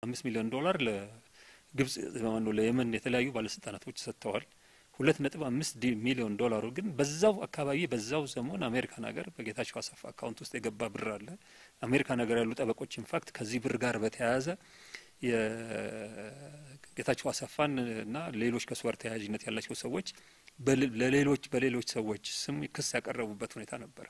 አምስት ሚሊዮን ዶላር ለግብጽ ማነው ለየመን የተለያዩ ባለስልጣናቶች ሰጥተዋል። ሁለት ነጥብ አምስት ሚሊዮን ዶላሩ ግን በዛው አካባቢ በዛው ዘመን አሜሪካን ሀገር በጌታቸው አሰፋ አካውንት ውስጥ የገባ ብር አለ። አሜሪካን ሀገር ያሉ ጠበቆች ኢንፋክት ከዚህ ብር ጋር በተያያዘ የጌታቸው አሰፋን እና ሌሎች ከሱ ጋር ተያያዥነት ያላቸው ሰዎች ለሌሎች በሌሎች ሰዎች ስም ክስ ያቀረቡበት ሁኔታ ነበር።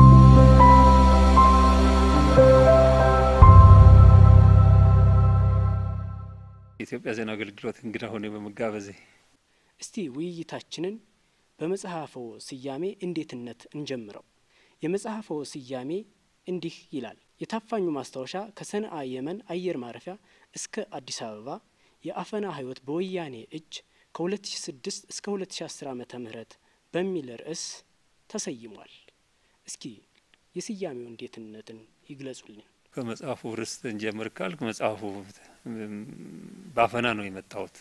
የኢትዮጵያ ዜና አገልግሎት እንግዳ ሆነ በመጋበዜ እስቲ ውይይታችንን በመጽሐፎ ስያሜ እንዴትነት እንጀምረው። የመጽሐፎ ስያሜ እንዲህ ይላል። የታፋኙ ማስታወሻ ከሰንአ የመን አየር ማረፊያ እስከ አዲስ አበባ የአፈና ሕይወት በወያኔ እጅ ከ2006 እስከ 2010 ዓመተ ምህረት በሚል ርዕስ ተሰይሟል። እስኪ የስያሜው እንዴትነትን ይግለጹልን። ከመጽሐፉ ርዕስ እንጀምር ካልክ መጽሐፉ በአፈና ነው የመጣሁት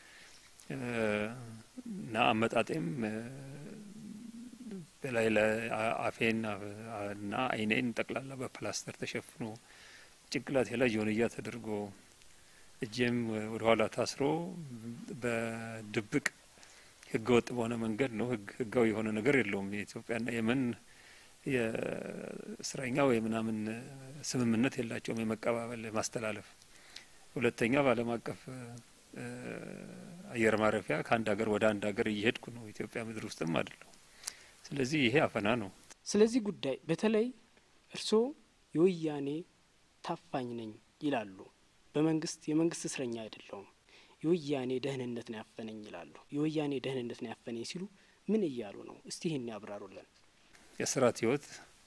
እና አመጣጤም በላይ ለአፌን እና ዓይኔን ጠቅላላ በፕላስተር ተሸፍኖ ጭንቅላቴ ላይ ጆንያ ተደርጎ እጄም ወደ ኋላ ታስሮ በድብቅ ህገ ወጥ በሆነ መንገድ ነው። ህጋዊ የሆነ ነገር የለውም። የኢትዮጵያና የመን የእስረኛ ወይ ምናምን ስምምነት የላቸውም የመቀባበል ማስተላለፍ። ሁለተኛ በዓለም አቀፍ አየር ማረፊያ ከአንድ ሀገር ወደ አንድ ሀገር እየሄድኩ ነው። ኢትዮጵያ ምድር ውስጥም አይደለሁ። ስለዚህ ይሄ አፈና ነው። ስለዚህ ጉዳይ በተለይ እርስዎ የወያኔ ታፋኝ ነኝ ይላሉ። በመንግስት የመንግስት እስረኛ አይደለውም፣ የወያኔ ደህንነት ነው ያፈነኝ ይላሉ። የወያኔ ደህንነት ነው ያፈነኝ ሲሉ ምን እያሉ ነው? እስቲ ይህን ያብራሩልን። የስራት ህይወት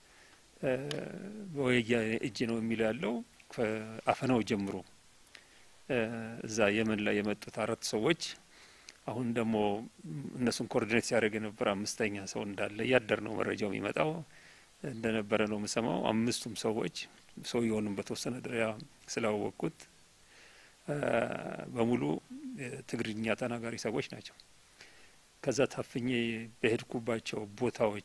በወያኔ እጅ ነው የሚለው ያለው ከአፈናው ጀምሮ እዛ የመን ላይ የመጡት አራት ሰዎች አሁን ደግሞ እነሱን ኮኦርዲኔት ሲያደርግ የነበረ አምስተኛ ሰው እንዳለ እያደር ነው መረጃው የሚመጣው እንደነበረ ነው የምሰማው። አምስቱም ሰዎች ሰውየውንም በተወሰነ ደረጃ ስላወቅኩት በሙሉ ትግርኛ ተናጋሪ ሰዎች ናቸው። ከዛ ታፍኜ በሄድኩባቸው ቦታዎች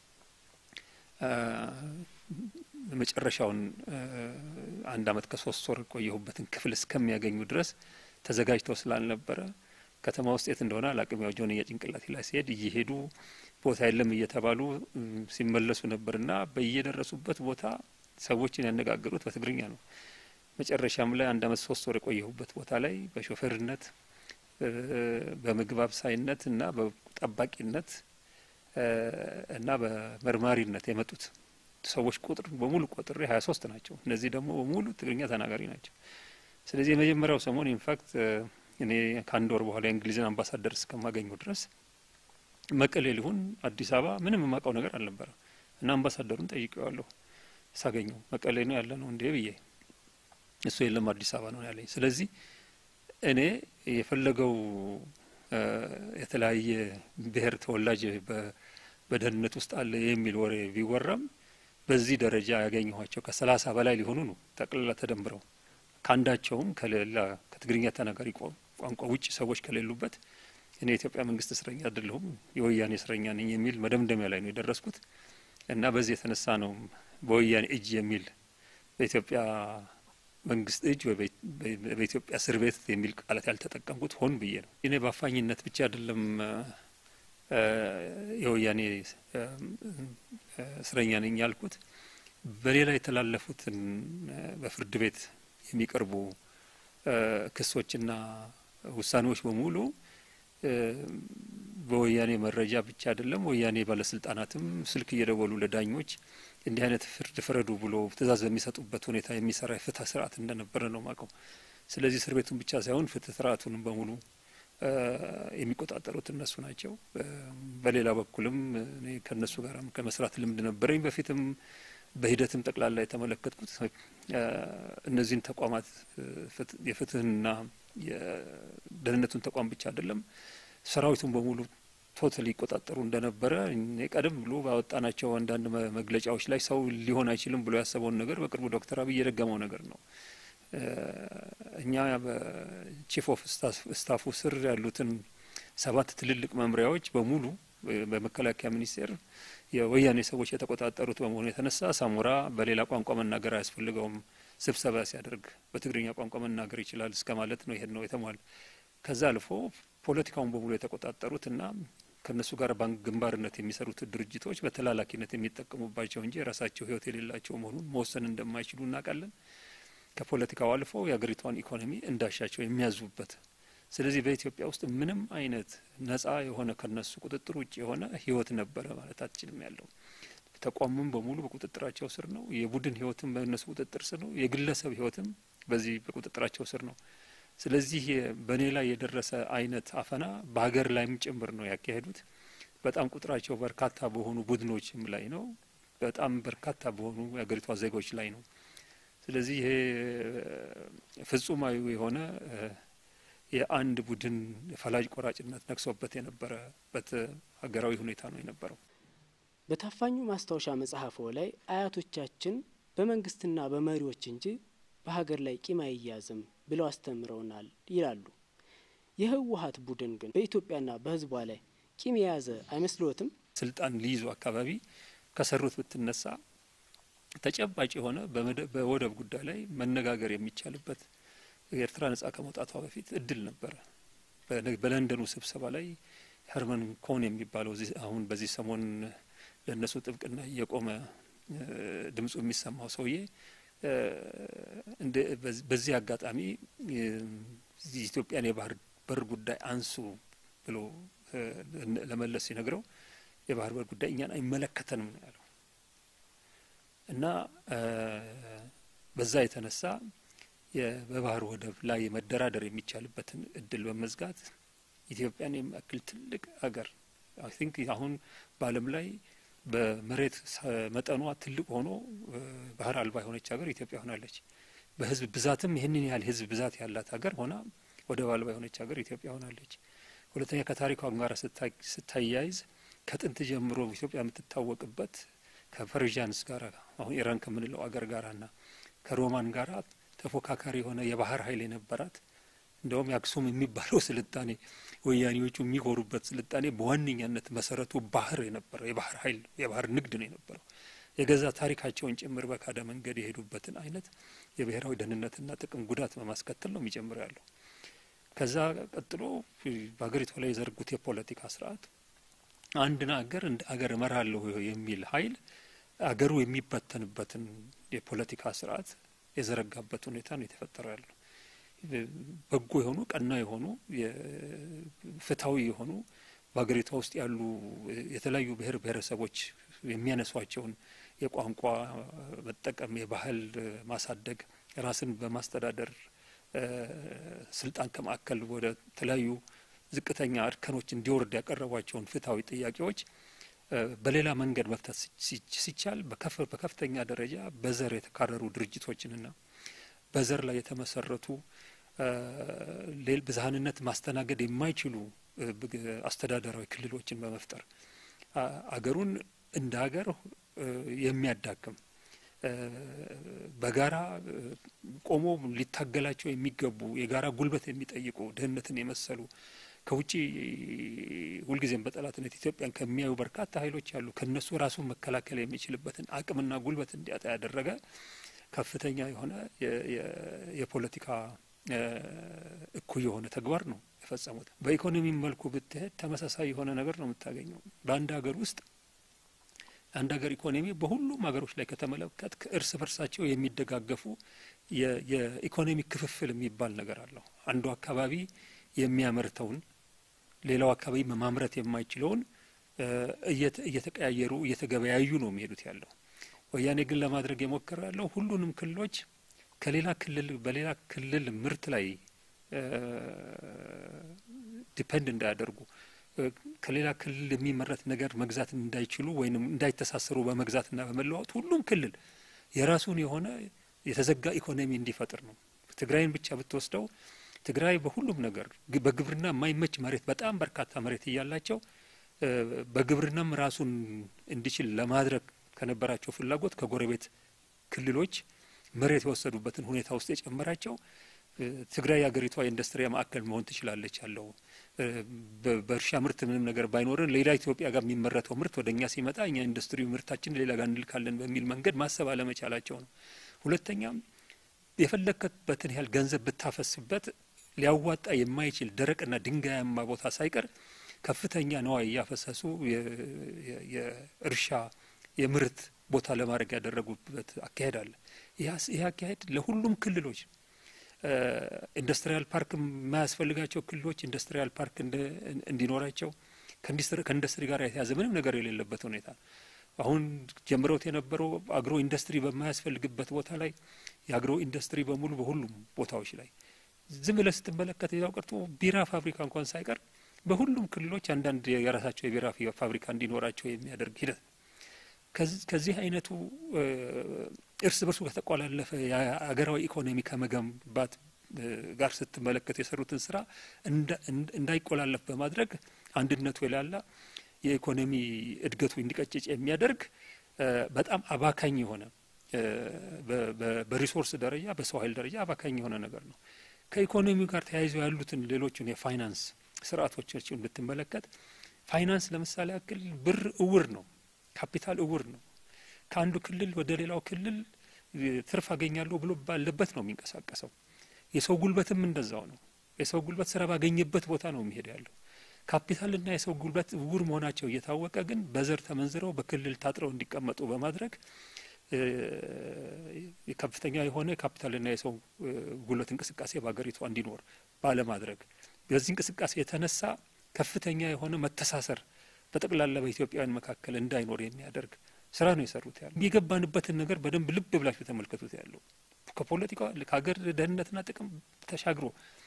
መጨረሻውን አንድ አመት ከሶስት ወር ቆየሁበትን ክፍል እስከሚያገኙ ድረስ ተዘጋጅተው ስላልነበረ ከተማ ውስጥ የት እንደሆነ አላቅም። ያው ጆንያ ጭንቅላቴ ላይ ሲሄድ እየሄዱ ቦታ የለም እየተባሉ ሲመለሱ ነበርና በየደረሱበት ቦታ ሰዎችን ያነጋገሩት በትግርኛ ነው። መጨረሻም ላይ አንድ አመት ሶስት ወር የቆየሁበት ቦታ ላይ በሾፌርነት በምግብ አብሳይነት እና በጠባቂነት እና በመርማሪነት የመጡት ሰዎች ቁጥር በሙሉ ቆጥሬ ሀያ ሶስት ናቸው። እነዚህ ደግሞ በሙሉ ትግርኛ ተናጋሪ ናቸው። ስለዚህ የመጀመሪያው ሰሞን ኢንፋክት እኔ ከአንድ ወር በኋላ የእንግሊዝን አምባሳደር እስከማገኘው ድረስ መቀሌ ሊሆን አዲስ አበባ ምንም የማውቀው ነገር አልነበረ እና አምባሳደሩን ጠይቄዋለሁ ሳገኘው መቀሌ ነው ያለ ነው እንዴ ብዬ እሱ የለም አዲስ አበባ ነው ያለኝ። ስለዚህ እኔ የፈለገው የተለያየ ብሔር ተወላጅ በደህንነት ውስጥ አለ የሚል ወሬ ቢወራም በዚህ ደረጃ ያገኘኋቸው ከሰላሳ በላይ ሊሆኑ ነው ጠቅላላ ተደምረው ከአንዳቸውም ከሌላ ከትግርኛ ተናጋሪ ቋንቋ ውጭ ሰዎች ከሌሉበት እኔ የኢትዮጵያ መንግስት እስረኛ አይደለሁም የወያኔ እስረኛ ነኝ የሚል መደምደሚያ ላይ ነው የደረስኩት እና በዚህ የተነሳ ነው በወያኔ እጅ የሚል በኢትዮጵያ መንግስት እጅ ወይ በኢትዮጵያ እስር ቤት የሚል ቃላት ያልተጠቀምኩት ሆን ብዬ ነው። እኔ በአፋኝነት ብቻ አይደለም የወያኔ እስረኛ ነኝ ያልኩት በሌላ የተላለፉትን በፍርድ ቤት የሚቀርቡ ክሶችና ውሳኔዎች በሙሉ በወያኔ መረጃ ብቻ አይደለም። ወያኔ ባለስልጣናትም ስልክ እየደወሉ ለዳኞች እንዲህ አይነት ፍርድ ፍረዱ ብሎ ትዕዛዝ በሚሰጡበት ሁኔታ የሚሰራ የፍትህ ስርዓት እንደነበረ ነው ማቀው። ስለዚህ እስር ቤቱን ብቻ ሳይሆን ፍትህ ስርዓቱንም በሙሉ የሚቆጣጠሩት እነሱ ናቸው። በሌላ በኩልም እኔ ከእነሱ ጋር ከመስራት ልምድ ነበረኝ በፊትም በሂደትም ጠቅላላ የተመለከትኩት እነዚህን ተቋማት የፍትህና የደህንነቱን ተቋም ብቻ አይደለም ሰራዊቱን በሙሉ ቶታሊ ይቆጣጠሩ እንደነበረ ቀደም ብሎ ባወጣናቸው አንዳንድ መግለጫዎች ላይ ሰው ሊሆን አይችልም ብሎ ያሰበውን ነገር በቅርቡ ዶክተር አብይ የደገመው ነገር ነው። እኛ በቺፍ ኦፍ ስታፉ ስር ያሉትን ሰባት ትልልቅ መምሪያዎች በሙሉ በመከላከያ ሚኒስቴር የወያኔ ሰዎች የተቆጣጠሩት በመሆኑ የተነሳ ሳሞራ በሌላ ቋንቋ መናገር አያስፈልገውም፣ ስብሰባ ሲያደርግ በትግርኛ ቋንቋ መናገር ይችላል እስከ ማለት ነው። ይሄን ነው የተሟላ። ከዛ አልፎ ፖለቲካውን በሙሉ የተቆጣጠሩት እና ከእነሱ ጋር ባንክ ግንባርነት የሚሰሩት ድርጅቶች በተላላኪነት የሚጠቀሙባቸው እንጂ የራሳቸው ሕይወት የሌላቸው መሆኑን መወሰን እንደማይችሉ እናውቃለን። ከፖለቲካው አልፎ የሀገሪቷን ኢኮኖሚ እንዳሻቸው የሚያዙበት ስለዚህ በኢትዮጵያ ውስጥ ምንም አይነት ነጻ የሆነ ከነሱ ቁጥጥር ውጭ የሆነ ህይወት ነበረ ማለት አትችልም። ያለው ተቋምም በሙሉ በቁጥጥራቸው ስር ነው። የቡድን ህይወትም በእነሱ ቁጥጥር ስር ነው። የግለሰብ ህይወትም በዚህ በቁጥጥራቸው ስር ነው። ስለዚህ በእኔ ላይ የደረሰ አይነት አፈና በሀገር ላይም ጭምር ነው ያካሄዱት። በጣም ቁጥራቸው በርካታ በሆኑ ቡድኖችም ላይ ነው። በጣም በርካታ በሆኑ የሀገሪቷ ዜጎች ላይ ነው። ስለዚህ ይሄ ፍጹማዊ የሆነ የአንድ ቡድን ፈላጭ ቆራጭነት ነግሶበት የነበረበት ሀገራዊ ሁኔታ ነው የነበረው። በታፋኙ ማስታወሻ መጽሐፎ ላይ አያቶቻችን በመንግስትና በመሪዎች እንጂ በሀገር ላይ ቂም አይያዝም ብለው አስተምረውናል ይላሉ። የህወሀት ቡድን ግን በኢትዮጵያና በህዝቧ ላይ ቂም የያዘ አይመስልዎትም? ስልጣን ሊይዙ አካባቢ ከሰሩት ብትነሳ ተጨባጭ የሆነ በወደብ ጉዳይ ላይ መነጋገር የሚቻልበት ኤርትራ ነጻ ከመውጣቷ በፊት እድል ነበረ። በለንደኑ ስብሰባ ላይ ሄርመን ኮን የሚባለው አሁን በዚህ ሰሞን ለእነሱ ጥብቅና እየቆመ ድምፁ የሚሰማው ሰውዬ በዚህ አጋጣሚ የኢትዮጵያን የባህር በር ጉዳይ አንሱ ብሎ ለመለስ ሲነግረው የባህር በር ጉዳይ እኛን አይመለከተንም ነው ያለው እና በዛ የተነሳ በባህር ወደብ ላይ መደራደር የሚቻልበትን እድል በመዝጋት ኢትዮጵያን የሚያክል ትልቅ ሀገር አይ ቲንክ አሁን በዓለም ላይ በመሬት መጠኗ ትልቅ ሆኖ ባህር አልባ የሆነች ሀገር ኢትዮጵያ ሆናለች። በህዝብ ብዛትም ይህንን ያህል ህዝብ ብዛት ያላት ሀገር ሆና ወደብ አልባ የሆነች ሀገር ኢትዮጵያ ሆናለች። ሁለተኛ ከታሪኳ ጋር ስታያይዝ ከጥንት ጀምሮ ኢትዮጵያ የምትታወቅበት ከፐርዣንስ ጋር አሁን ኢራን ከምንለው አገር ጋራና ከሮማን ጋራ ተፎካካሪ የሆነ የባህር ኃይል የነበራት እንደውም የአክሱም የሚባለው ስልጣኔ ወያኔዎቹ የሚኮሩበት ስልጣኔ በዋነኛነት መሰረቱ ባህር የነበረው የባህር ኃይል የባህር ንግድ ነው የነበረው። የገዛ ታሪካቸውን ጭምር በካደ መንገድ የሄዱበትን አይነት የብሔራዊ ደህንነትና ጥቅም ጉዳት በማስከተል ነው የሚጨምረው ያለው። ከዛ ቀጥሎ በሀገሪቷ ላይ የዘርጉት የፖለቲካ ስርዓት አንድን አገር እንደ አገር እመራለሁ የሚል ኃይል አገሩ የሚበተንበትን የፖለቲካ ስርዓት የዘረጋበት ሁኔታ ነው የተፈጠረው ያለው። በጎ የሆኑ ቀና የሆኑ ፍትሐዊ የሆኑ በሀገሪቷ ውስጥ ያሉ የተለያዩ ብሔር ብሔረሰቦች የሚያነሷቸውን የቋንቋ መጠቀም፣ የባህል ማሳደግ፣ ራስን በማስተዳደር ስልጣን ከማዕከል ወደ ተለያዩ ዝቅተኛ እርከኖች እንዲወርድ ያቀረቧቸውን ፍትሐዊ ጥያቄዎች በሌላ መንገድ መፍታት ሲቻል በከፍተኛ ደረጃ በዘር የተካረሩ ድርጅቶችንና በዘር ላይ የተመሰረቱ ብዝሃንነት ማስተናገድ የማይችሉ አስተዳደራዊ ክልሎችን በመፍጠር አገሩን እንደ ሀገር የሚያዳክም በጋራ ቆሞ ሊታገላቸው የሚገቡ የጋራ ጉልበት የሚጠይቁ ድህነትን የመሰሉ ከውጭ ሁልጊዜም በጠላትነት ኢትዮጵያን ከሚያዩ በርካታ ኃይሎች አሉ። ከነሱ ራሱን መከላከል የሚችልበትን አቅምና ጉልበት እንዲያጣ ያደረገ ከፍተኛ የሆነ የፖለቲካ እኩይ የሆነ ተግባር ነው የፈጸሙት። በኢኮኖሚ መልኩ ብትሄድ ተመሳሳይ የሆነ ነገር ነው የምታገኘው። በአንድ ሀገር ውስጥ አንድ ሀገር ኢኮኖሚ በሁሉም ሀገሮች ላይ ከተመለከት ከእርስ በርሳቸው የሚደጋገፉ የኢኮኖሚ ክፍፍል የሚባል ነገር አለው። አንዱ አካባቢ የሚያመርተውን ሌላው አካባቢ ማምረት የማይችለውን እየተቀያየሩ እየተገበያዩ ነው የሚሄዱት ያለው። ወያኔ ግን ለማድረግ የሞከረ ያለው ሁሉንም ክልሎች ከሌላ ክልል በሌላ ክልል ምርት ላይ ዲፐንድ እንዳያደርጉ ከሌላ ክልል የሚመረት ነገር መግዛት እንዳይችሉ ወይም እንዳይተሳሰሩ በመግዛትና በመለዋወጥ ሁሉም ክልል የራሱን የሆነ የተዘጋ ኢኮኖሚ እንዲፈጥር ነው። ትግራይን ብቻ ብትወስደው ትግራይ በሁሉም ነገር በግብርና የማይመች መሬት በጣም በርካታ መሬት እያላቸው በግብርናም ራሱን እንዲችል ለማድረግ ከነበራቸው ፍላጎት ከጎረቤት ክልሎች መሬት የወሰዱበትን ሁኔታ ውስጥ የጨመራቸው ትግራይ የሀገሪቷ የኢንዱስትሪ ማዕከል መሆን ትችላለች ያለው በእርሻ ምርት ምንም ነገር ባይኖርን ሌላ ኢትዮጵያ ጋር የሚመረተው ምርት ወደ እኛ ሲመጣ እኛ ኢንዱስትሪ ምርታችን ሌላ ጋር እንልካለን በሚል መንገድ ማሰብ አለመቻላቸው ነው። ሁለተኛም የፈለከበትን ያህል ገንዘብ ብታፈስበት ሊያዋጣ የማይችል ደረቅና ድንጋያማ ቦታ ሳይቀር ከፍተኛ ነዋይ እያፈሰሱ የእርሻ የምርት ቦታ ለማድረግ ያደረጉበት አካሄድ አለ። ይህ አካሄድ ለሁሉም ክልሎች ኢንዱስትሪያል ፓርክ የማያስፈልጋቸው ክልሎች ኢንዱስትሪያል ፓርክ እንዲኖራቸው ከኢንዱስትሪ ጋር የተያዘ ምንም ነገር የሌለበት ሁኔታ አሁን ጀምረውት የነበረው አግሮ ኢንዱስትሪ በማያስፈልግበት ቦታ ላይ የአግሮ ኢንዱስትሪ በሙሉ በሁሉም ቦታዎች ላይ ዝም ብለህ ስትመለከት ሌላው ቀርቶ ቢራ ፋብሪካ እንኳን ሳይቀር በሁሉም ክልሎች አንዳንድ የራሳቸው የቢራ ፋብሪካ እንዲኖራቸው የሚያደርግ ሂደት ከዚህ አይነቱ እርስ በርሱ ከተቆላለፈ የሀገራዊ ኢኮኖሚ ከመገንባት ጋር ስትመለከት የሰሩትን ስራ እንዳይቆላለፍ በማድረግ አንድነቱ የላላ የኢኮኖሚ እድገቱ እንዲቀጭጭ የሚያደርግ በጣም አባካኝ የሆነ በሪሶርስ ደረጃ በሰው ኃይል ደረጃ አባካኝ የሆነ ነገር ነው። ከኢኮኖሚው ጋር ተያይዘው ያሉትን ሌሎችን የፋይናንስ ስርዓቶችን ብትመለከት ፋይናንስ ለምሳሌ ያክል ብር እውር ነው፣ ካፒታል እውር ነው። ከአንዱ ክልል ወደ ሌላው ክልል ትርፍ አገኛለሁ ብሎ ባለበት ነው የሚንቀሳቀሰው። የሰው ጉልበትም እንደዛው ነው። የሰው ጉልበት ስራ ባገኘበት ቦታ ነው የሚሄድ ያለው። ካፒታልና የሰው ጉልበት እውር መሆናቸው እየታወቀ ግን በዘር ተመንዝረው በክልል ታጥረው እንዲቀመጡ በማድረግ ከፍተኛ የሆነ ካፒታልና የሰው ጉልበት እንቅስቃሴ በሀገሪቷ እንዲኖር ባለማድረግ በዚህ እንቅስቃሴ የተነሳ ከፍተኛ የሆነ መተሳሰር በጠቅላላ በኢትዮጵያውያን መካከል እንዳይኖር የሚያደርግ ስራ ነው የሰሩት ያለው። የገባንበትን ነገር በደንብ ልብ ብላችሁ ተመልከቱት ያለው ከፖለቲካ ከሀገር ደህንነትና ጥቅም ተሻግሮ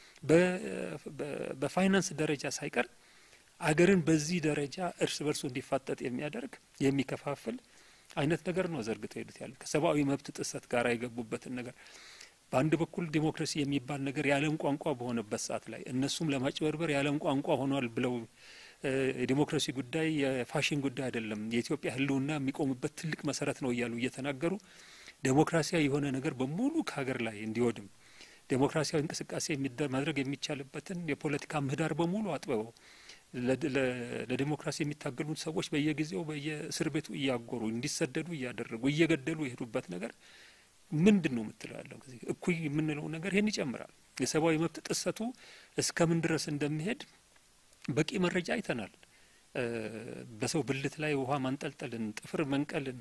በፋይናንስ ደረጃ ሳይቀር አገርን በዚህ ደረጃ እርስ በርሱ እንዲፋጠጥ የሚያደርግ የሚከፋፍል አይነት ነገር ነው ዘርግተው ሄዱት ያለ ከሰብአዊ መብት ጥሰት ጋር የገቡበትን ነገር በአንድ በኩል ዲሞክራሲ የሚባል ነገር የዓለም ቋንቋ በሆነበት ሰዓት ላይ እነሱም ለማጭበርበር የዓለም ቋንቋ ሆኗል ብለው የዲሞክራሲ ጉዳይ የፋሽን ጉዳይ አይደለም፣ የኢትዮጵያ ሕልውና የሚቆምበት ትልቅ መሰረት ነው እያሉ እየተናገሩ ዴሞክራሲያዊ የሆነ ነገር በሙሉ ከሀገር ላይ እንዲወድም ዴሞክራሲያዊ እንቅስቃሴ ማድረግ የሚቻልበትን የፖለቲካ ምህዳር በሙሉ አጥበበው ለዲሞክራሲ የሚታገሉት ሰዎች በየጊዜው በየእስር ቤቱ እያጎሩ እንዲሰደዱ እያደረጉ እየገደሉ የሄዱበት ነገር ምንድን ነው የምትለው ያለው ጊዜ እኩይ የምንለው ነገር ይህን ይጨምራል። የሰብአዊ መብት ጥሰቱ እስከምን ድረስ እንደሚሄድ በቂ መረጃ አይተናል። በሰው ብልት ላይ ውሃ ማንጠልጠልን፣ ጥፍር መንቀልን፣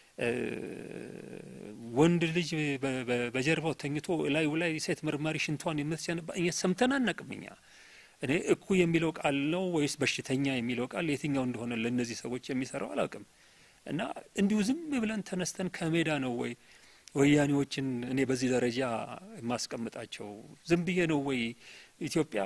ወንድ ልጅ በጀርባው ተኝቶ ላዩ ላይ ሴት መርማሪ ሽንቷን የምትሸንባ ሰምተን አናቅም እኛ እኔ እኩይ የሚለው ቃል ነው ወይስ በሽተኛ የሚለው ቃል የትኛው እንደሆነ ለእነዚህ ሰዎች የሚሰራው አላውቅም። እና እንዲሁ ዝም ብለን ተነስተን ከሜዳ ነው ወይ ወያኔዎችን እኔ በዚህ ደረጃ የማስቀምጣቸው? ዝም ብዬ ነው ወይ ኢትዮጵያ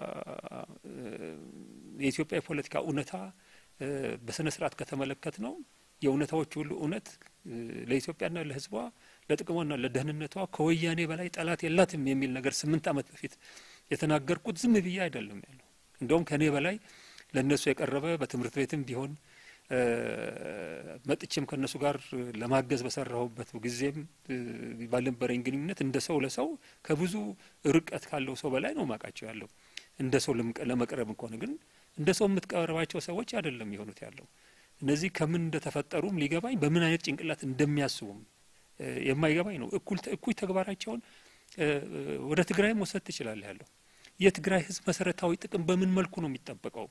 የኢትዮጵያ የፖለቲካ እውነታ በስነ ስርዓት ከተመለከት ነው የእውነታዎች ሁሉ እውነት ለኢትዮጵያና ለሕዝቧ ለጥቅሟና ለደህንነቷ ከወያኔ በላይ ጠላት የላትም የሚል ነገር ስምንት ዓመት በፊት የተናገርኩት ዝም ብዬ አይደለም ያለው። እንደውም ከእኔ በላይ ለእነሱ የቀረበ በትምህርት ቤትም ቢሆን መጥቼም ከእነሱ ጋር ለማገዝ በሰራሁበት ጊዜም ባልነበረኝ ግንኙነት እንደ ሰው ለሰው ከብዙ ርቀት ካለው ሰው በላይ ነው ማቃቸው ያለው። እንደ ሰው ለመቅረብ እንኳን ግን እንደ ሰው የምትቀርባቸው ሰዎች አይደለም የሆኑት ያለው። እነዚህ ከምን እንደተፈጠሩም ሊገባኝ በምን አይነት ጭንቅላት እንደሚያስቡም የማይገባኝ ነው። እኩይ ተግባራቸውን ወደ ትግራይም መውሰድ ትችላለህ ያለው የትግራይ ህዝብ መሰረታዊ ጥቅም በምን መልኩ ነው የሚጠበቀው?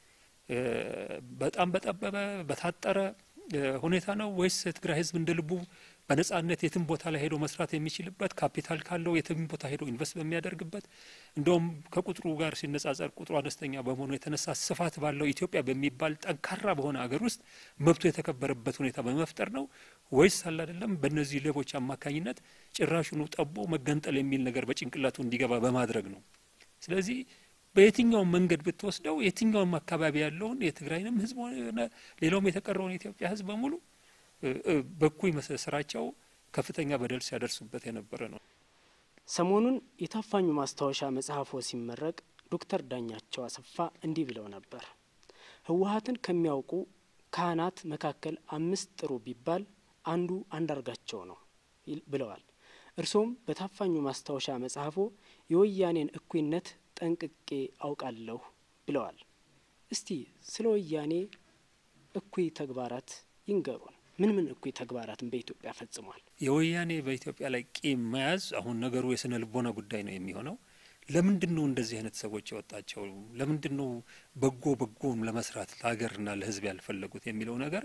በጣም በጠበበ በታጠረ ሁኔታ ነው ወይስ የትግራይ ህዝብ እንደ ልቡ በነጻነት የትም ቦታ ላይ ሄዶ መስራት የሚችልበት ካፒታል ካለው የትም ቦታ ሄዶ ኢንቨስት በሚያደርግበት እንደውም ከቁጥሩ ጋር ሲነጻጸር ቁጥሩ አነስተኛ በመሆኑ የተነሳ ስፋት ባለው ኢትዮጵያ በሚባል ጠንካራ በሆነ ሀገር ውስጥ መብቱ የተከበረበት ሁኔታ በመፍጠር ነው ወይስ አለ አይደለም በእነዚህ ሌቦች አማካኝነት ጭራሹኑ ጠቦ መገንጠል የሚል ነገር በጭንቅላቱ እንዲገባ በማድረግ ነው። ስለዚህ በየትኛውም መንገድ ብትወስደው የትኛውም አካባቢ ያለውን የትግራይንም ህዝብ ሆነ ሌላውም የተቀረውን የኢትዮጵያ ህዝብ በሙሉ በኩይ ስራቸው ከፍተኛ በደል ሲያደርሱበት የነበረ ነው። ሰሞኑን የታፋኙ ማስታወሻ መጽሐፎ ሲመረቅ ዶክተር ዳኛቸው አሰፋ እንዲህ ብለው ነበር። ህወሀትን ከሚያውቁ ካህናት መካከል አምስት ጥሩ ቢባል አንዱ አንዳርጋቸው ነው ብለዋል። እርሶም በታፋኙ ማስታወሻ መጽሐፎ የወያኔን እኩይነት ጠንቅቄ አውቃለሁ ብለዋል። እስቲ ስለ ወያኔ እኩይ ተግባራት ይንገሩን። ምን ምን እኩይ ተግባራትን በኢትዮጵያ ፈጽሟል? የወያኔ በኢትዮጵያ ላይ ቂም መያዝ አሁን ነገሩ የስነ ልቦና ጉዳይ ነው የሚሆነው። ለምንድን ነው እንደዚህ አይነት ሰዎች የወጣቸው? ለምንድን ነው በጎ በጎም ለመስራት ለሀገርና ለሕዝብ ያልፈለጉት የሚለው ነገር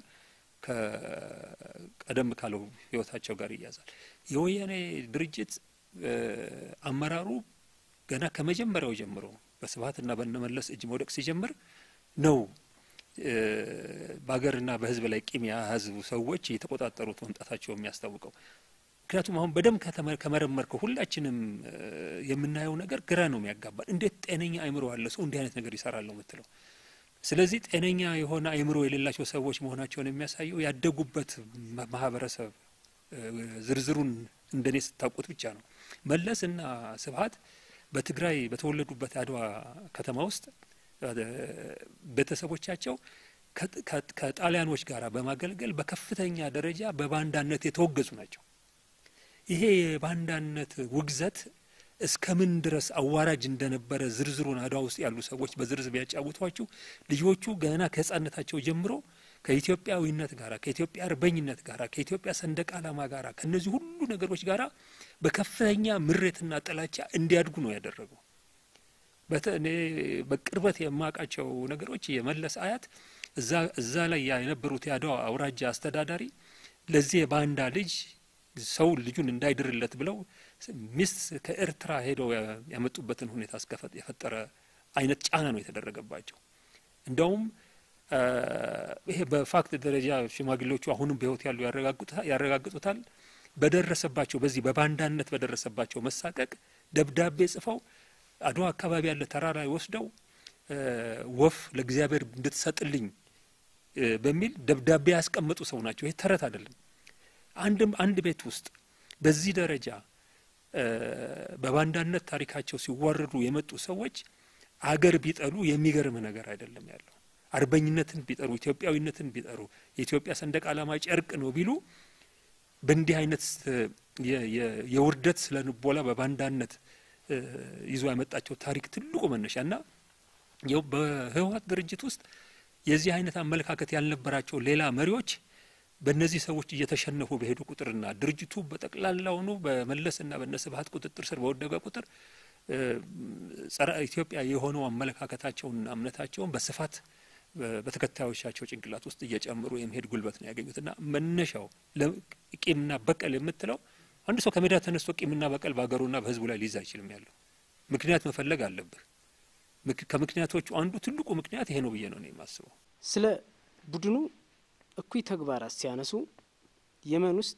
ከቀደም ካለው ህይወታቸው ጋር ይያዛል። የወያኔ ድርጅት አመራሩ ገና ከመጀመሪያው ጀምሮ በስብሀትና በነመለስ እጅ መውደቅ ሲጀምር ነው በሀገርና በህዝብ ላይ ቂም የያዙ ሰዎች የተቆጣጠሩት መምጣታቸው የሚያስታውቀው። ምክንያቱም አሁን በደንብ ከመረመርከው ሁላችንም የምናየው ነገር ግራ ነው የሚያጋባል። እንዴት ጤነኛ አእምሮ ያለ ሰው እንዲህ አይነት ነገር ይሰራል ነው የምትለው። ስለዚህ ጤነኛ የሆነ አእምሮ የሌላቸው ሰዎች መሆናቸውን የሚያሳየው ያደጉበት ማህበረሰብ ዝርዝሩን እንደኔ ስታውቁት ብቻ ነው። መለስ እና ስብሀት በትግራይ በተወለዱበት አድዋ ከተማ ውስጥ ቤተሰቦቻቸው ከጣሊያኖች ጋር በማገልገል በከፍተኛ ደረጃ በባንዳነት የተወገዙ ናቸው። ይሄ የባንዳነት ውግዘት እስከ ምን ድረስ አዋራጅ እንደነበረ ዝርዝሩን አድዋ ውስጥ ያሉ ሰዎች በዝርዝር ቢያጫውቷችሁ ልጆቹ ገና ከህጻነታቸው ጀምሮ ከኢትዮጵያዊነት ጋር ከኢትዮጵያ አርበኝነት ጋር ከኢትዮጵያ ሰንደቅ ዓላማ ጋር ከእነዚህ ሁሉ ነገሮች ጋር በከፍተኛ ምሬትና ጥላቻ እንዲያድጉ ነው ያደረገው። እኔ በቅርበት የማውቃቸው ነገሮች የመለስ አያት እዛ ላይ የነበሩት የአድዋ አውራጃ አስተዳዳሪ ለዚህ የባንዳ ልጅ ሰው ልጁን እንዳይድርለት ብለው ሚስት ከኤርትራ ሄደው ያመጡበትን ሁኔታ የፈጠረ አይነት ጫና ነው የተደረገባቸው። እንደውም ይሄ በፋክት ደረጃ ሽማግሌዎቹ አሁንም በሕይወት ያሉ ያረጋግጡታል። በደረሰባቸው በዚህ በባንዳነት በደረሰባቸው መሳቀቅ ደብዳቤ ጽፈው አድዋ አካባቢ ያለ ተራራ ወስደው ወፍ ለእግዚአብሔር እንድትሰጥልኝ በሚል ደብዳቤ ያስቀመጡ ሰው ናቸው። ይህ ተረት አይደለም። አንድም አንድ ቤት ውስጥ በዚህ ደረጃ በባንዳነት ታሪካቸው ሲዋረዱ የመጡ ሰዎች አገር ቢጠሉ የሚገርም ነገር አይደለም ያለው። አርበኝነትን ቢጠሩ፣ ኢትዮጵያዊነትን ቢጠሩ፣ የኢትዮጵያ ሰንደቅ ዓላማ ጨርቅ ነው ቢሉ በእንዲህ አይነት የውርደት ስለ ንቦላ በባንዳነት ይዞ ያመጣቸው ታሪክ ትልቁ መነሻ እና ይኸው በህወሓት ድርጅት ውስጥ የዚህ አይነት አመለካከት ያልነበራቸው ሌላ መሪዎች በእነዚህ ሰዎች እየተሸነፉ በሄዱ ቁጥርና ድርጅቱ በጠቅላላውኑ በመለስና በነ ስብሀት ቁጥጥር ስር በወደቀ ቁጥር ጸረ ኢትዮጵያ የሆነው አመለካከታቸውንና እምነታቸውን በስፋት በተከታዮቻቸው ጭንቅላት ውስጥ እየጨመሩ የመሄድ ጉልበት ነው ያገኙትና መነሻው ቂምና በቀል የምትለው አንድ ሰው ከሜዳ ተነስቶ ቂምና በቀል በሀገሩና በህዝቡ ላይ ሊይዝ አይችልም። ያለው ምክንያት መፈለግ አለብህ። ከምክንያቶቹ አንዱ ትልቁ ምክንያት ይሄ ነው ብዬ ነው የማስበው። ስለ ቡድኑ እኩይ ተግባራት ሲያነሱ የመን ውስጥ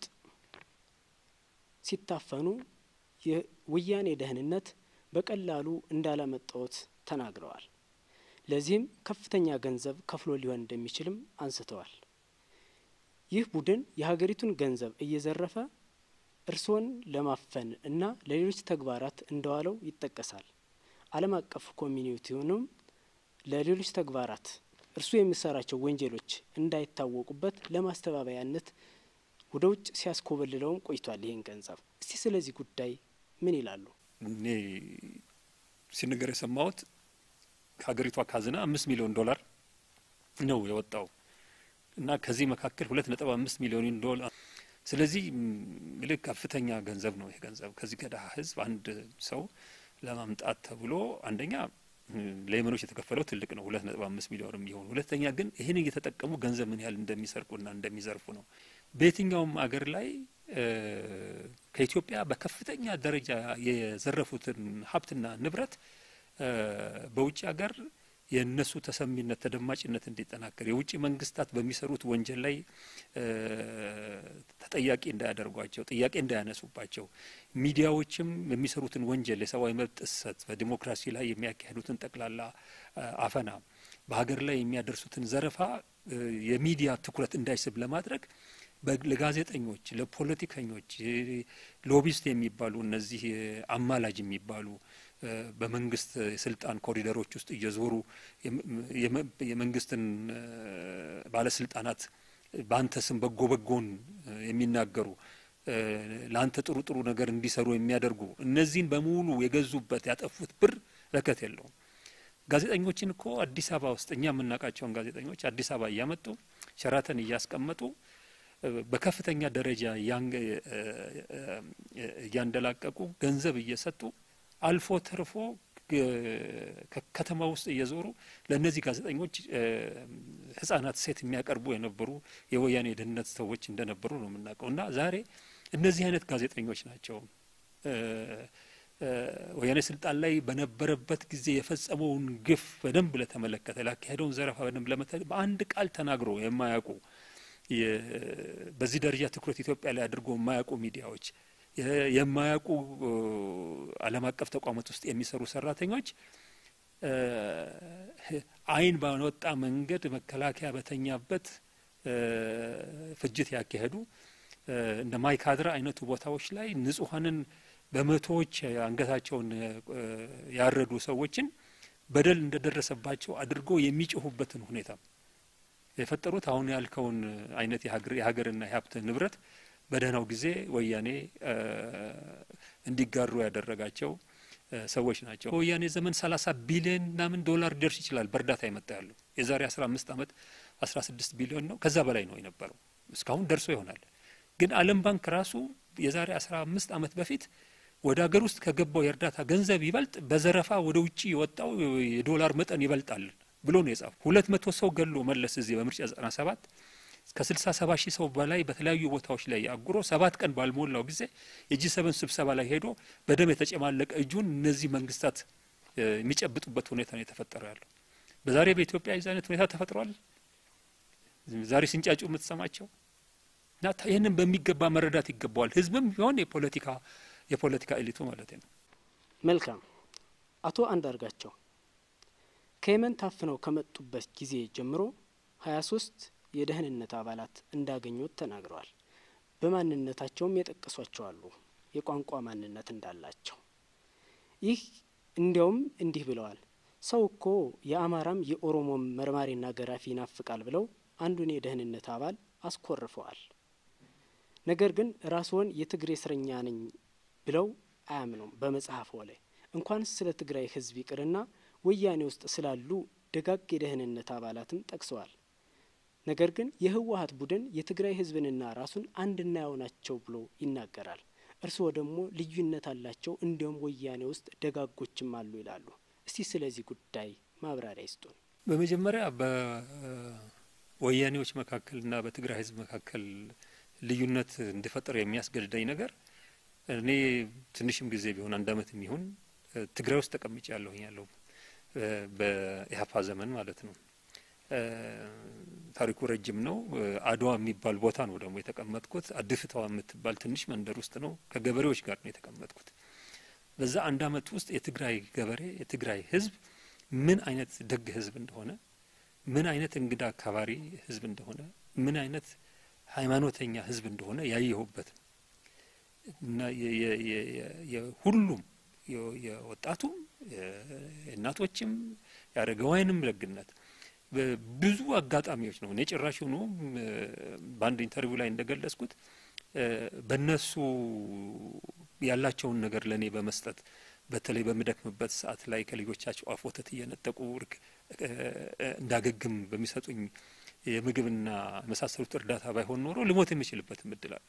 ሲታፈኑ የወያኔ ደህንነት በቀላሉ እንዳላመጣዎት ተናግረዋል። ለዚህም ከፍተኛ ገንዘብ ከፍሎ ሊሆን እንደሚችልም አንስተዋል። ይህ ቡድን የሀገሪቱን ገንዘብ እየዘረፈ እርስዎን ለማፈን እና ለሌሎች ተግባራት እንደዋለው ይጠቀሳል። ዓለም አቀፍ ኮሚኒቲውንም ለሌሎች ተግባራት እርሱ የሚሰራቸው ወንጀሎች እንዳይታወቁበት ለማስተባበያነት ወደ ውጭ ሲያስኮበልለውም ቆይቷል። ይህን ገንዘብ እስቲ ስለዚህ ጉዳይ ምን ይላሉ? እኔ ሲነገር የሰማሁት ከሀገሪቷ ካዝና አምስት ሚሊዮን ዶላር ነው የወጣው እና ከዚህ መካከል ሁለት ነጥብ አምስት ሚሊዮን ዶላር ስለዚህ ልክ ከፍተኛ ገንዘብ ነው። ይሄ ገንዘብ ከዚህ ከድሀ ህዝብ አንድ ሰው ለማምጣት ተብሎ አንደኛ ለየመኖች የተከፈለው ትልቅ ነው፣ ሁለት ነጥብ አምስት ሚሊዮን የሚሆኑ ሁለተኛ ግን ይህን እየተጠቀሙ ገንዘብ ምን ያህል እንደሚሰርቁና እንደሚዘርፉ ነው። በየትኛውም አገር ላይ ከኢትዮጵያ በከፍተኛ ደረጃ የዘረፉትን ሀብትና ንብረት በውጭ ሀገር የእነሱ ተሰሚነት ተደማጭነት እንዲጠናከር የውጭ መንግስታት በሚሰሩት ወንጀል ላይ ተጠያቂ እንዳያደርጓቸው፣ ጥያቄ እንዳያነሱባቸው፣ ሚዲያዎችም የሚሰሩትን ወንጀል የሰብአዊ መብት ጥሰት፣ በዲሞክራሲ ላይ የሚያካሂዱትን ጠቅላላ አፈና፣ በሀገር ላይ የሚያደርሱትን ዘረፋ የሚዲያ ትኩረት እንዳይስብ ለማድረግ ለጋዜጠኞች፣ ለፖለቲከኞች፣ ሎቢስት የሚባሉ እነዚህ አማላጅ የሚባሉ በመንግስት የስልጣን ኮሪደሮች ውስጥ እየዞሩ የመንግስትን ባለስልጣናት በአንተ ስም በጎ በጎን የሚናገሩ ለአንተ ጥሩ ጥሩ ነገር እንዲሰሩ የሚያደርጉ እነዚህን በሙሉ የገዙበት ያጠፉት ብር ለከት የለውም። ጋዜጠኞችን እኮ አዲስ አበባ ውስጥ እኛ የምናውቃቸውን ጋዜጠኞች አዲስ አበባ እያመጡ ሸራተን እያስቀመጡ በከፍተኛ ደረጃ እያንደላቀቁ ገንዘብ እየሰጡ አልፎ ተርፎ ከተማ ውስጥ እየዞሩ ለእነዚህ ጋዜጠኞች ሕጻናት ሴት የሚያቀርቡ የነበሩ የወያኔ የደህንነት ሰዎች እንደነበሩ ነው የምናውቀው እና ዛሬ እነዚህ አይነት ጋዜጠኞች ናቸው ወያኔ ስልጣን ላይ በነበረበት ጊዜ የፈጸመውን ግፍ በደንብ ለተመለከተ ላካሄደውን ዘረፋ በደንብ ለመተ በአንድ ቃል ተናግሮ የማያውቁ በዚህ ደረጃ ትኩረት ኢትዮጵያ ላይ አድርጎ የማያውቁ ሚዲያዎች የማያውቁ ዓለም አቀፍ ተቋማት ውስጥ የሚሰሩ ሰራተኞች ዓይን ባወጣ መንገድ መከላከያ በተኛበት ፍጅት ያካሄዱ እንደ ማይካድራ አይነቱ ቦታዎች ላይ ንጹሐንን በመቶዎች አንገታቸውን ያረዱ ሰዎችን በደል እንደደረሰባቸው አድርጎ የሚጮሁበትን ሁኔታ የፈጠሩት አሁን ያልከውን አይነት የሀገርና የሀብት ንብረት በደህናው ጊዜ ወያኔ እንዲጋሩ ያደረጋቸው ሰዎች ናቸው። በወያኔ ዘመን ሰላሳ ቢሊዮን ምናምን ዶላር ሊደርስ ይችላል በእርዳታ የመጣ ያለው የዛሬ አስራ አምስት አመት አስራ ስድስት ቢሊዮን ነው ከዛ በላይ ነው የነበረው እስካሁን ደርሶ ይሆናል። ግን ዓለም ባንክ ራሱ የዛሬ አስራ አምስት አመት በፊት ወደ ሀገር ውስጥ ከገባው የእርዳታ ገንዘብ ይበልጥ በዘረፋ ወደ ውጭ የወጣው የዶላር መጠን ይበልጣል ብሎ ነው የጻፉ። ሁለት መቶ ሰው ገሎ መለስ እዚህ በምርጫ ዘጠና ሰባት ከስልሳ ሰባ ሺህ ሰው በላይ በተለያዩ ቦታዎች ላይ አጉሮ ሰባት ቀን ባልሞላው ጊዜ የጂ ሰቨን ስብሰባ ላይ ሄዶ በደም የተጨማለቀ እጁን እነዚህ መንግስታት የሚጨብጡበት ሁኔታ ነው የተፈጠረው ያለው። በዛሬ በኢትዮጵያ የዚህ አይነት ሁኔታ ተፈጥሯል። ዛሬ ሲንጫጩ የምትሰማቸው እና ይህንን በሚገባ መረዳት ይገባዋል። ህዝብም ቢሆን የፖለቲካ የፖለቲካ ኤሊቱ ማለት ነው። መልካም አቶ አንዳርጋቸው ከየመን ታፍነው ከመጡበት ጊዜ ጀምሮ ሀያ ሶስት የደህንነት አባላት እንዳገኙት ተናግረዋል። በማንነታቸውም የጠቀሷቸው አሉ፣ የቋንቋ ማንነት እንዳላቸው። ይህ እንዲያውም እንዲህ ብለዋል። ሰው እኮ የአማራም የኦሮሞም መርማሪና ገራፊ ይናፍቃል ብለው አንዱን የደህንነት አባል አስኮርፈዋል። ነገር ግን ራስዎን የትግሬ እስረኛ ነኝ ብለው አያምኑም። በመጽሐፎ ላይ እንኳንስ ስለ ትግራይ ህዝብ ይቅርና ወያኔ ውስጥ ስላሉ ደጋግ የደህንነት አባላትም ጠቅሰዋል። ነገር ግን የህወሀት ቡድን የትግራይ ህዝብንና ራሱን አንድ እናየው ናቸው ብሎ ይናገራል። እርስዎ ደግሞ ልዩነት አላቸው፣ እንዲያውም ወያኔ ውስጥ ደጋጎችም አሉ ይላሉ። እስቲ ስለዚህ ጉዳይ ማብራሪያ ይስጡን። በመጀመሪያ በወያኔዎች መካከልና በትግራይ ህዝብ መካከል ልዩነት እንዲፈጠር የሚያስገድደኝ ነገር እኔ ትንሽም ጊዜ ቢሆን አንድ አመት የሚሆን ትግራይ ውስጥ ተቀምጬ ያለሁኝ ያለው በኢህአፓ ዘመን ማለት ነው። ታሪኩ ረጅም ነው። አድዋ የሚባል ቦታ ነው ደግሞ የተቀመጥኩት። አድፍተዋ የምትባል ትንሽ መንደር ውስጥ ነው። ከገበሬዎች ጋር ነው የተቀመጥኩት። በዛ አንድ አመት ውስጥ የትግራይ ገበሬ የትግራይ ህዝብ ምን አይነት ደግ ህዝብ እንደሆነ፣ ምን አይነት እንግዳ አካባሪ ህዝብ እንደሆነ፣ ምን አይነት ሃይማኖተኛ ህዝብ እንደሆነ ያየሁበት እና የሁሉም የወጣቱም የእናቶችም የአረጋውያንም ደግነት ብዙ አጋጣሚዎች ነው። እኔ ጭራሽ ሆኖ በአንድ ኢንተርቪው ላይ እንደገለጽኩት በእነሱ ያላቸውን ነገር ለእኔ በመስጠት በተለይ በምደክምበት ሰዓት ላይ ከልጆቻቸው አፍ ወተት እየነጠቁ እንዳገግም በሚሰጡኝ የምግብና የመሳሰሉት እርዳታ ባይሆን ኖሮ ልሞት የሚችልበትም እድል አለ።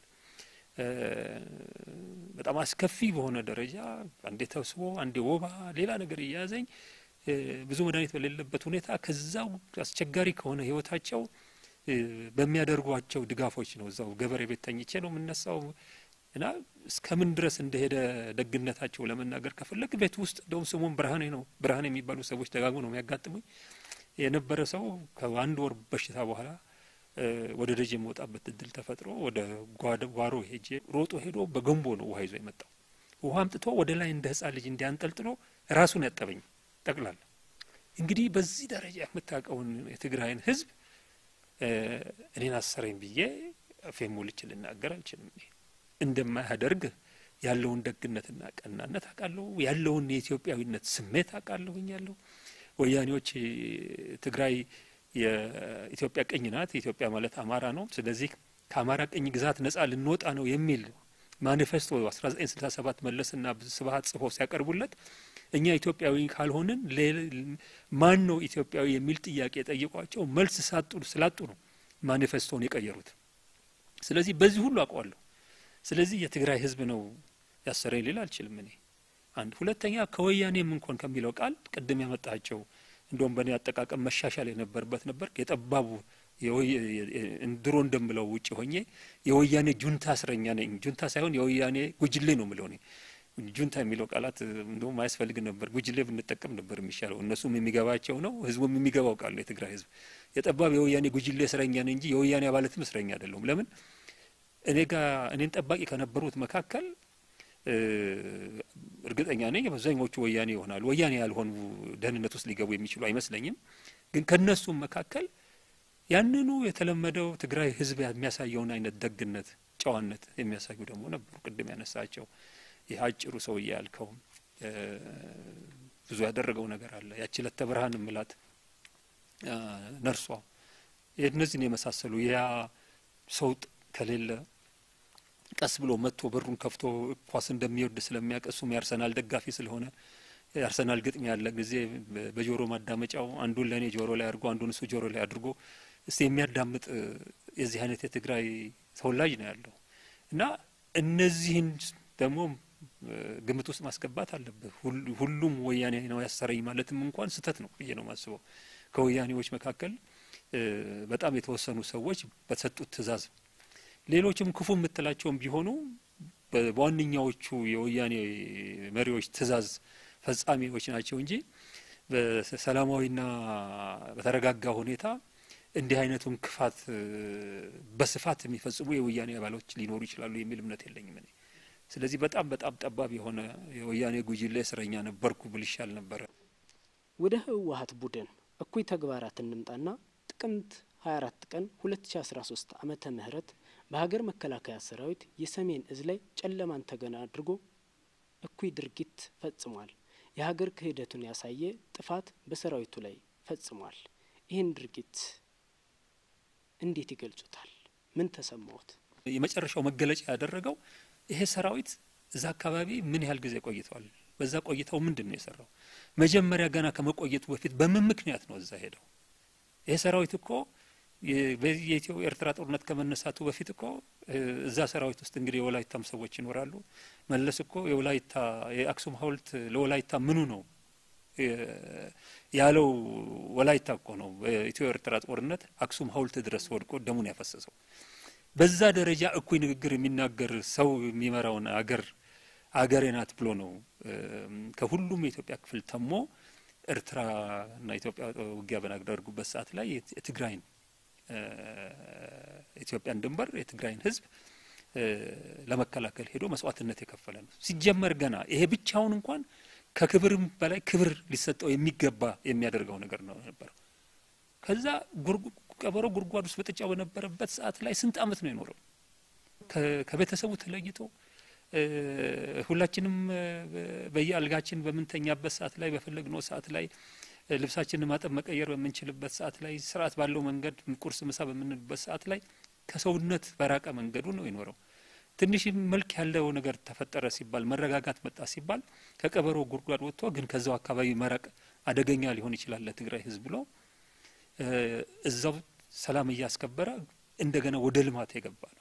በጣም አስከፊ በሆነ ደረጃ አንዴ ተብስቦ አንዴ ወባ ሌላ ነገር እያያዘኝ ብዙ መድኃኒት በሌለበት ሁኔታ ከዛው አስቸጋሪ ከሆነ ህይወታቸው በሚያደርጓቸው ድጋፎች ነው። እዛው ገበሬ ቤት ተኝቼ ነው የምነሳው እና እስከምን ድረስ እንደሄደ ደግነታቸው ለመናገር ከፈለግ ቤት ውስጥ እንደውም ስሙን ብርሃኔ ነው ብርሃኔ የሚባሉ ሰዎች ደጋግሞ ነው የሚያጋጥሙኝ የነበረ ሰው ከአንድ ወር በሽታ በኋላ ወደ ደጅ የመውጣበት እድል ተፈጥሮ ወደ ጓሮ ሄጄ ሮጦ ሄዶ በገንቦ ነው ውሃ ይዞ የመጣው። ውሃ አምጥቶ ወደ ላይ እንደ ህጻን ልጅ እንዲያንጠልጥሎ ራሱን ያጠበኝ ጠቅላላ። እንግዲህ በዚህ ደረጃ የምታውቀውን የትግራይን ህዝብ እኔን አሰረኝ ብዬ አፌን ሞልቼ ልናገር አልችልም። እንደማያደርግ ያለውን ደግነትና ቀናነት አውቃለሁ። ያለውን የኢትዮጵያዊነት ስሜት አውቃለሁኝ። ያለው ወያኔዎች ትግራይ የኢትዮጵያ ቅኝ ናት፣ ኢትዮጵያ ማለት አማራ ነው። ስለዚህ ከአማራ ቅኝ ግዛት ነጻ ልንወጣ ነው የሚል ማኒፌስቶ 1967 መለስና ስብሀት ጽፎ ሲያቀርቡለት እኛ ኢትዮጵያዊ ካልሆንን ማን ነው ኢትዮጵያዊ የሚል ጥያቄ ጠይቋቸው መልስ ሳጡ ስላጡ ነው ማኒፌስቶን የቀየሩት። ስለዚህ በዚህ ሁሉ አውቀዋለሁ። ስለዚህ የትግራይ ህዝብ ነው ያሰረኝ ሊል አልችልም እኔ አንድ ሁለተኛ ከወያኔም እንኳን ከሚለው ቃል ቅድም ያመጣቸው እንደውም በእኔ አጠቃቀም መሻሻል የነበረበት ነበር የጠባቡ ድሮ እንደምለው ውጭ ሆኜ የወያኔ ጁንታ እስረኛ ነኝ። ጁንታ ሳይሆን የወያኔ ጉጅሌ ነው ምለው እኔ ጁንታ የሚለው ቃላት እንደውም አያስፈልግ ነበር። ጉጅሌ ብንጠቀም ነበር የሚሻለው። እነሱም የሚገባቸው ነው፣ ህዝቡም የሚገባው ቃል ነው። የትግራይ ህዝብ የጠባብ የወያኔ ጉጅሌ እስረኛ ነኝ እንጂ የወያኔ አባላትም እስረኛ አይደለሁም። ለምን እኔ ጋር እኔን ጠባቂ ከነበሩት መካከል እርግጠኛ ነኝ አብዛኛዎቹ ወያኔ ይሆናሉ። ወያኔ ያልሆኑ ደህንነት ውስጥ ሊገቡ የሚችሉ አይመስለኝም። ግን ከነሱም መካከል ያንኑ የተለመደው ትግራይ ህዝብ የሚያሳየውን አይነት ደግነት፣ ጨዋነት የሚያሳዩ ደግሞ ነበሩ። ቅድም ያነሳቸው ይህ አጭሩ ሰውዬ ያልከው ብዙ ያደረገው ነገር አለ። ያቺ ለተ ብርሃን ምላት ነርሷ እነዚህን የመሳሰሉ ያ ሰው ከሌለ ቀስ ብሎ መጥቶ በሩን ከፍቶ ኳስ እንደሚወድ ስለሚያውቅ እሱም የአርሰናል ደጋፊ ስለሆነ የአርሰናል ግጥሚያ ያለ ጊዜ በጆሮ ማዳመጫው አንዱን ለእኔ ጆሮ ላይ አድርጎ አንዱን እሱ ጆሮ ላይ አድርጎ እስቲ የሚያዳምጥ የዚህ አይነት የትግራይ ተወላጅ ነው ያለው እና እነዚህን ደግሞ ግምት ውስጥ ማስገባት አለብህ። ሁሉም ወያኔ ነው ያሰረኝ ማለትም እንኳን ስህተት ነው ብዬ ነው የማስበው። ከወያኔዎች መካከል በጣም የተወሰኑ ሰዎች በሰጡት ትዕዛዝ ሌሎችም ክፉ የምትላቸውም ቢሆኑ በዋነኛዎቹ የወያኔ መሪዎች ትዕዛዝ ፈጻሚዎች ናቸው እንጂ በሰላማዊና በተረጋጋ ሁኔታ እንዲህ አይነቱን ክፋት በስፋት የሚፈጽሙ የወያኔ አባሎች ሊኖሩ ይችላሉ የሚል እምነት የለኝም እኔ። ስለዚህ በጣም በጣም ጠባብ የሆነ የወያኔ ጉጅሌ እስረኛ ነበርኩ ብል ይሻል ነበረ። ወደ ህወሀት ቡድን እኩይ ተግባራት እንምጣና ጥቅምት 24 ቀን 2013 ዓመተ ምህረት በሀገር መከላከያ ሰራዊት የሰሜን እዝ ላይ ጨለማን ተገና አድርጎ እኩይ ድርጊት ፈጽሟል። የሀገር ክህደቱን ያሳየ ጥፋት በሰራዊቱ ላይ ፈጽሟል። ይህን ድርጊት እንዴት ይገልጹታል? ምን ተሰማዎት? የመጨረሻው መገለጫ ያደረገው ይሄ ሰራዊት እዛ አካባቢ ምን ያህል ጊዜ ቆይተዋል? በዛ ቆይታው ምንድን ነው የሰራው? መጀመሪያ ገና ከመቆየቱ በፊት በምን ምክንያት ነው እዛ ሄደው? ይሄ ሰራዊት እኮ የኢትዮ ኤርትራ ጦርነት ከመነሳቱ በፊት እኮ እዛ ሰራዊት ውስጥ እንግዲህ የወላይታም ሰዎች ይኖራሉ። መለስ እኮ የወላይታ የአክሱም ሐውልት ለወላይታ ምኑ ነው ያለው ወላይታ እኮ ነው። በኢትዮ ኤርትራ ጦርነት አክሱም ሐውልት ድረስ ወድቆ ደሙን ያፈሰሰው። በዛ ደረጃ እኩይ ንግግር የሚናገር ሰው የሚመራውን አገር አገሬ ናት ብሎ ነው ከሁሉም የኢትዮጵያ ክፍል ተሞ ኤርትራና ኢትዮጵያ ውጊያ በናደርጉበት ሰዓት ላይ የትግራይን ኢትዮጵያን ድንበር የትግራይን ሕዝብ ለመከላከል ሄዶ መስዋዕትነት የከፈለ ነው። ሲጀመር ገና ይሄ ብቻውን እንኳን ከክብርም በላይ ክብር ሊሰጠው የሚገባ የሚያደርገው ነገር ነው ነበረው። ከዛ ቀበሮ ጉድጓድ ውስጥ በጥጫው በነበረበት ሰዓት ላይ ስንት ዓመት ነው የኖረው? ከቤተሰቡ ተለይቶ ሁላችንም በየአልጋችን በምንተኛበት ሰዓት ላይ በፈለግነው ሰዓት ላይ ልብሳችንን ማጠብ መቀየር በምንችልበት ሰዓት ላይ ስርዓት ባለው መንገድ ቁርስ፣ ምሳ በምንልበት ሰዓት ላይ ከሰውነት በራቀ መንገዱ ነው የኖረው። ትንሽ መልክ ያለው ነገር ተፈጠረ ሲባል መረጋጋት መጣ ሲባል ከቀበሮ ጉድጓድ ወጥቶ ግን ከዛው አካባቢ መራቅ አደገኛ ሊሆን ይችላል ለትግራይ ህዝብ ብሎ እዛው ሰላም እያስከበረ እንደገና ወደ ልማት የገባ ነው።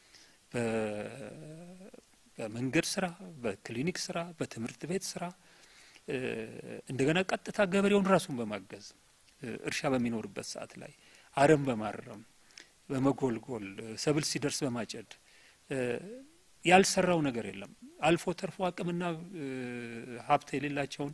በመንገድ ስራ፣ በክሊኒክ ስራ፣ በትምህርት ቤት ስራ እንደገና ቀጥታ ገበሬውን ራሱን በማገዝ እርሻ በሚኖርበት ሰዓት ላይ አረም በማረም በመጎልጎል ሰብል ሲደርስ በማጨድ ያልሰራው ነገር የለም። አልፎ ተርፎ አቅምና ሀብት የሌላቸውን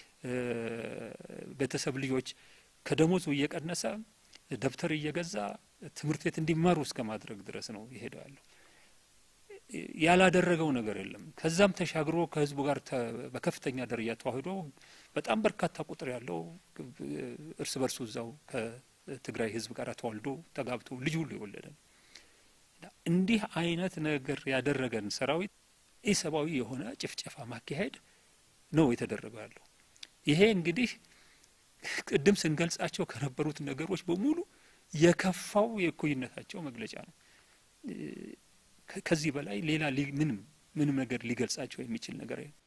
ቤተሰብ ልጆች ከደሞዙ እየቀነሰ ደብተር እየገዛ ትምህርት ቤት እንዲማሩ እስከ ማድረግ ድረስ ነው ይሄደው ያለው። ያላደረገው ነገር የለም። ከዛም ተሻግሮ ከህዝቡ ጋር በከፍተኛ ደረጃ ተዋህዶ በጣም በርካታ ቁጥር ያለው እርስ በርሱ እዛው ከትግራይ ህዝብ ጋር ተዋልዶ ተጋብቶ ልጅ ሁሉ የወለደ ነው። እንዲህ አይነት ነገር ያደረገን ሰራዊት ኢሰብአዊ የሆነ ጭፍጨፋ ማካሄድ ነው የተደረገው ያለው። ይሄ እንግዲህ ቅድም ስንገልጻቸው ከነበሩት ነገሮች በሙሉ የከፋው የእኩይነታቸው መግለጫ ነው። ከዚህ በላይ ሌላ ምንም ምንም ነገር ሊገልጻቸው የሚችል ነገር